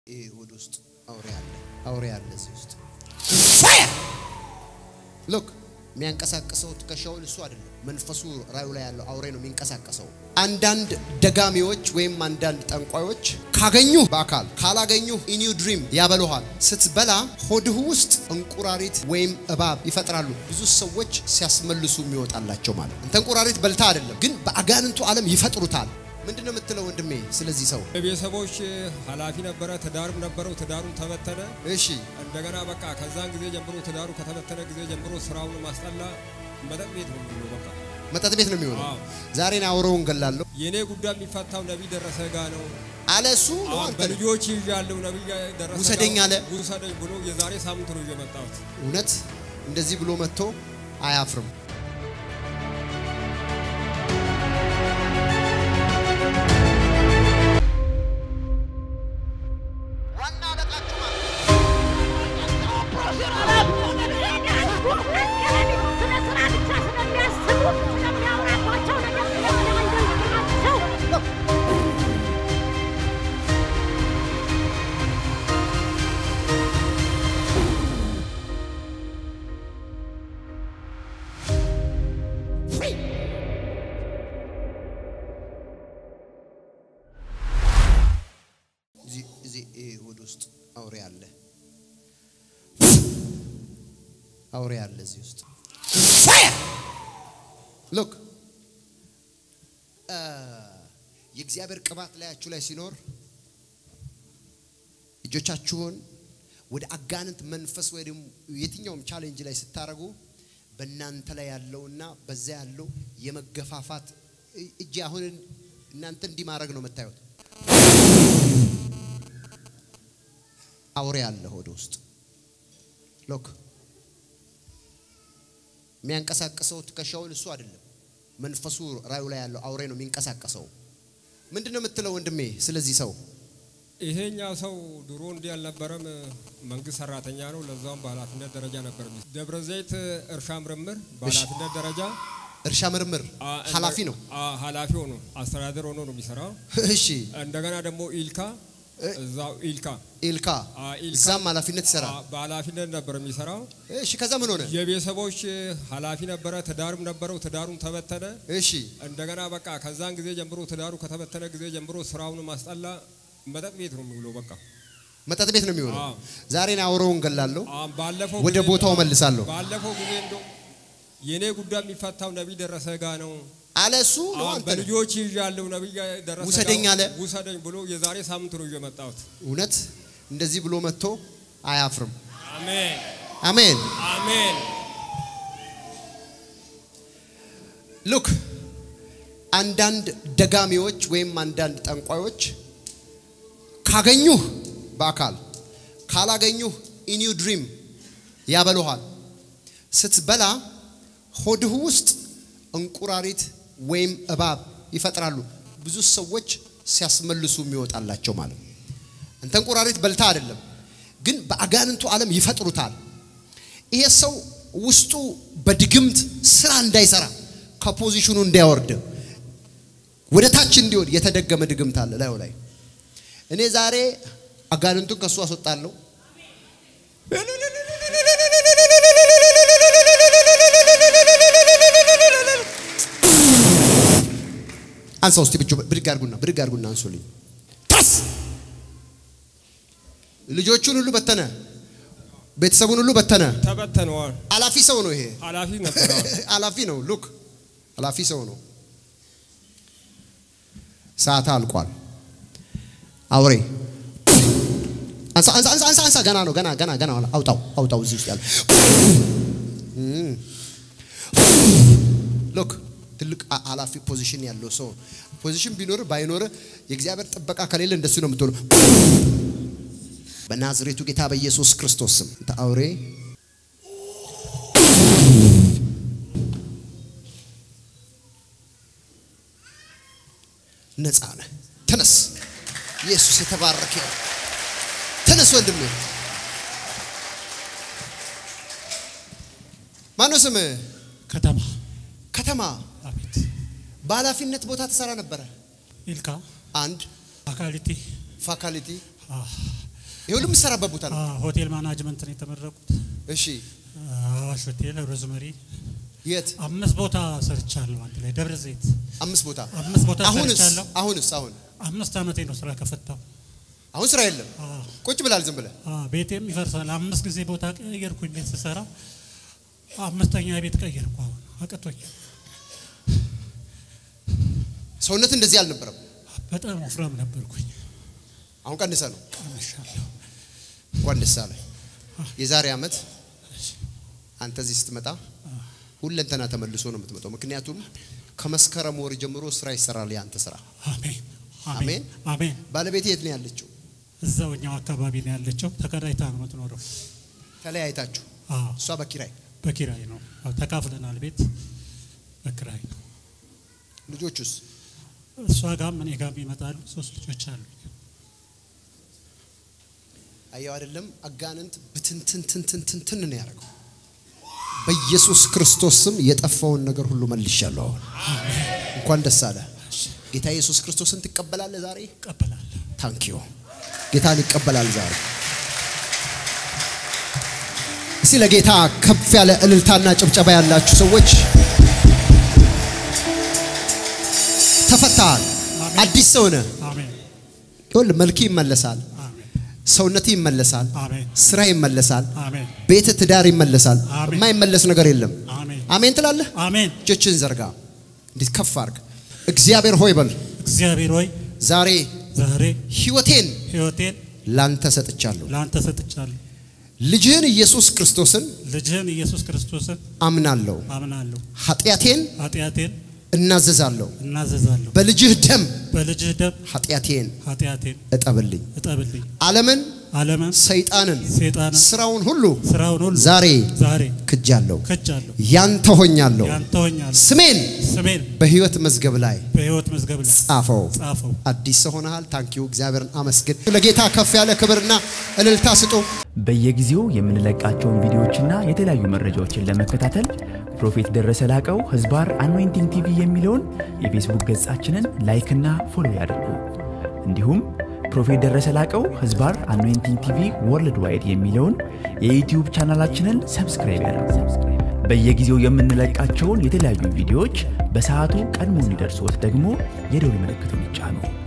ይሄ ሆድ ውስጥ አውሬ አለ፣ አውሬ አለ እዚህ ውስጥ ሎክ የሚያንቀሳቅሰው ትከሻውን እሱ አይደለም፣ መንፈሱ ራዩ ላይ ያለው አውሬ ነው የሚንቀሳቀሰው። አንዳንድ ደጋሚዎች ወይም አንዳንድ ጠንቋዮች ካገኙ በአካል ካላገኙ ኢኒው ድሪም ያበሉሃል። ስትበላ ሆድህ ውስጥ እንቁራሪት ወይም እባብ ይፈጥራሉ። ብዙ ሰዎች ሲያስመልሱ የሚወጣላቸው ማለት ነው። እንተ እንቁራሪት በልታ አይደለም፣ ግን በአጋንንቱ ዓለም ይፈጥሩታል። ምንድን ነው የምትለው ወንድሜ? ስለዚህ ሰው የቤተሰቦች ኃላፊ ነበረ። ትዳርም ነበረው። ትዳሩን ተበተነ። እሺ እንደገና በቃ ከዛን ጊዜ ጀምሮ ትዳሩ ከተበተነ ጊዜ ጀምሮ ስራውን ማስጠላ መጠጥ ቤት ነው የሚውለው። በቃ መጠጥ ቤት ነው የሚሆነው። አዎ። ዛሬ ነው አውሬውን ገላለሁ የእኔ ጉዳይ የሚፈታው ነቢይ ደረሰ ጋ ነው። አለ እሱ ነው አሁን አንተ ነህ። በልጆች ይዣለሁ ነቢይ ደረሰ ጋ ውሰደኝ አለ። ውሰደኝ ብሎ የዛሬ ሳምንት ነው ይዤ መጣሁት። እውነት እንደዚህ ብሎ መጥቶ አያፍርም። እዚህ እዚህ ይሄ ሆድ ውስጥ አውሬ አለ፣ አውሬ አለ እዚህ ውስጥ ሎክ የእግዚአብሔር ቅባት ላያችሁ ላይ ሲኖር እጆቻችሁን ወደ አጋንንት መንፈስ ወይ ደግሞ የትኛውም ቻሌንጅ ላይ ስታደርጉ በእናንተ ላይ ያለውና በዛ ያለው የመገፋፋት እጅ አሁን እናንተ እንዲህ ማድረግ ነው የምታዩት። አውሬ አለ ሆድ ውስጥ ሎክ የሚያንቀሳቅሰው ትከሻውን እሱ አይደለም፣ መንፈሱ ራዩ ላይ ያለው አውሬ ነው የሚንቀሳቀሰው። ምንድን ነው የምትለው ወንድሜ? ስለዚህ ሰው ይሄኛው ሰው ድሮ እንዲህ አልነበረም። መንግስት ሰራተኛ ነው። ለዛውም በኃላፊነት ደረጃ ነበር። የሚሰራው። ደብረ ዘይት እርሻ ምርምር በኃላፊነት ደረጃ እርሻ ምርምር አ- ኃላፊ ነው። አ- ኃላፊ ሆኖ አስተዳደር ሆኖ ነው የሚሰራው። እሺ እንደገና ደግሞ ኢልካ እዛው ኢልካ ኢልካ አ፣ ኢልካ እዛም ኃላፊነት ይሰራል። አ፣ በኃላፊነት ነበር የሚሰራው። እሺ ከዛ ምን ሆነ? የቤተሰቦች ኃላፊ ነበረ። ትዳርም ነበረው። ትዳሩን ተበተነ። እሺ እንደገና በቃ ከዛን ጊዜ ጀምሮ ትዳሩ ከተበተነ ጊዜ ጀምሮ ስራውን ማስጠላ መጠጥ ቤት ነው የሚውለው። በቃ መጠጥ ቤት ነው የሚሆነው። አዎ። ዛሬ ነው አውሬውን ገላለሁ፣ አሁን ባለፈው ወደ ጊዜ- ቦታው መልሳለሁ ባለፈው ጊዜ እንደው የእኔ ጉዳይ የሚፈታው ነቢይ ደረሰ ጋ ነው። አለ እሱ ነው አሁን አንተ ነህ። በልጆች ይዣለሁ ነቢይ ደረሰ ጋ ውሰደኝ አለ። ውሰደኝ ብሎ የዛሬ ሳምንት ነው ይዤ መጣሁት። እውነት እንደዚህ ብሎ መጥቶ አያፍርም። አሜን አሜን። አሜን። ሉክ አንዳንድ ደጋሚዎች ወይም አንዳንድ ጠንቋዮች ካገኙህ በአካል ካላገኙህ ኢኒው ድሪም ያበሉሃል። ስትበላ ሆድህ ውስጥ እንቁራሪት ወይም እባብ ይፈጥራሉ። ብዙ ሰዎች ሲያስመልሱ የሚወጣላቸው ማለት ነው። እንተ እንቁራሪት በልታ አይደለም፣ ግን በአጋንንቱ ዓለም ይፈጥሩታል። ይሄ ሰው ውስጡ በድግምት ስራ እንዳይሰራ ከፖዚሽኑ እንዳያወርድ ወደ ታች እንዲወድ የተደገመ ድግምት አለ ላዩ ላይ። እኔ ዛሬ አጋንንቱን ከሱ አስወጣለሁ። አንሳ ውስጥ ብቻ ብድግ አድርጉና ብድግ አድርጉና አንሱልኝ። ታስ ልጆቹን ሁሉ በተነ፣ ቤተሰቡን ሁሉ በተነ። ተበተነዋል። አላፊ ሰው ነው ይሄ። ኃላፊ ነበረ። አላፊ ነው። ሉክ አላፊ ሰው ነው። ሰዓት አልቋል። አውሬ አንሳ አንሳ አንሳ አንሳ አንሳ ገና ነው ገና ገና ገና አውጣው አውጣው እዚህ ውስጥ ያለ ሉክ ትልቅ አ- ኃላፊ ፖዚሽን ያለው ሰው ፖዚሽን ቢኖር ባይኖር የእግዚአብሔር ጥበቃ ከሌለ እንደሱ ነው የምትሆነው። በናዝሬቱ ጌታ በኢየሱስ ክርስቶስ ስም አንተ አውሬ ነፃ ነህ። ተነስ። ኢየሱስ የተባረከ ይሁን። ተነስ ወንድሜ። ማነው ስምህ? ከተማ ከተማ አቤት በኃላፊነት ቦታ ትሰራ ነበረ። ኢልካ አንድ አካሊቲ ፋካልቲ አ፣ ይሄ ሁሉ የምትሰራበት ቦታ ነው። አዎ፣ ሆቴል ማናጅመንት ነው የተመረቁት። እሺ አዋሽ ሆቴል፣ ሮዝመሪ የት አምስት ቦታ ሰርቻለሁ። አንድ ላይ ደብረ ዘይት አምስት ቦታ አምስት ቦታ አሁንስ ሰርቻለሁ። አሁንስ አሁን አምስት ዓመቴ ነው ስራ ከፈታው። አሁን ስራ የለም። አዎ፣ ቁጭ ብላል ዝም ብለህ አዎ፣ ቤቴም ይፈርሳል። አምስት ጊዜ ቦታ ቀየርኩኝ ቤት ስሰራ። አምስተኛ ቤት ቀየርኩ። አሁን አቅቶኝ ሰውነት እንደዚህ አልነበረም። በጣም ወፍራም ነበርኩኝ። አሁን ቀንሰ ነው። ቀንሻለሁ። እንኳን ደስ አለ። የዛሬ ዓመት አንተ እዚህ ስትመጣ ሁለንተና ተመልሶ ነው የምትመጣው። ምክንያቱም ከመስከረም ወር ጀምሮ ስራ ይሰራል የአንተ ስራ። አሜን አሜን። አሜን አሜን። ባለቤት የት ነው ያለችው? እዛውኛው አካባቢ ነው ያለችው። ተከራይታ ነው የምትኖረው። ተለያይታችሁ? አዎ እሷ በኪራይ በኪራይ ነው። አዎ፣ ተካፍለናል ቤት በኪራይ ነው። ልጆቹስ? እሷ ጋም እኔ ጋም ይመጣሉ። ሶስት ልጆች አሉ። አየው አይደለም አጋንንት ብትንትንትንትንትን ነው ያደረገው። በኢየሱስ ክርስቶስ ስም የጠፋውን ነገር ሁሉ መልሻለሁ። አሁን እንኳን ደስ አለ። ጌታ ኢየሱስ ክርስቶስን ትቀበላለህ ዛሬ? እቀበላለሁ። ታንኪዩ ጌታን ይቀበላል ዛሬ። እስቲ ለጌታ ከፍ ያለ እልልታና ጭብጨባ ያላችሁ ሰዎች ተፈታሃል። አሜን። አዲስ ሰው ነህ። አሜን ይኸውልህ መልክ ይመለሳል፣ አሜን ሰውነት ይመለሳል፣ አሜን ስራ ይመለሳል፣ አሜን ቤት ትዳር ይመለሳል። አሜን። የማይመለስ ነገር የለም። አሜን አሜን ትላለህ። አሜን። እጆችን ዘርጋ፣ እንዴት ከፍ አድርግ። እግዚአብሔር ሆይ በል እግዚአብሔር ሆይ ዛሬ ዛሬ ህይወቴን ህይወቴን ላንተ ሰጥቻለሁ። ለአንተ ሰጥቻለሁ። ልጅህን ኢየሱስ ክርስቶስን ልጅህን ኢየሱስ ክርስቶስን አምናለሁ። አምናለሁ። ኃጢአቴን ኃጢአቴን እናዘዛለሁ። እናዘዛለሁ። በልጅህ ደም በልጅህ ደም ኃጢአቴን ኃጢአቴን እጠብልኝ። እጠብልኝ። ዓለምን፣ ዓለምን ሰይጣንን፣ ሰይጣንን ስራውን ሁሉ ስራውን ሁሉ ዛሬ ዛሬ ክጃለሁ። ክጃለሁ። ያንተ ሆኛለሁ። ያንተ ሆኛለሁ። ስሜን ስሜን በህይወት መዝገብ ላይ በሕይወት መዝገብ ላይ ጻፈው። ጻፈው። አዲስ ሰው ሆነሃል። ታንኪዩ እግዚአብሔርን አመስግን። ለጌታ ከፍ ያለ ክብርና እልልታ ስጡ። በየጊዜው የምንለቃቸውን ቪዲዮዎችና የተለያዩ መረጃዎችን ለመከታተል ፕሮፌት ደረሰ ላቀው ህዝባር አኖይንቲንግ ቲቪ የሚለውን የፌስቡክ ገጻችንን ላይክና ፎሎ ያድርጉ። እንዲሁም ፕሮፌት ደረሰ ላቀው ህዝባር አኖይንቲንግ ቲቪ ወርልድ ዋይድ የሚለውን የዩትዩብ ቻናላችንን ሰብስክራይብ ያድርጉ። በየጊዜው የምንለቃቸውን የተለያዩ ቪዲዮዎች በሰዓቱ ቀድሞ እንዲደርሶት ደግሞ የደውል ምልክቱን ይጫኑ።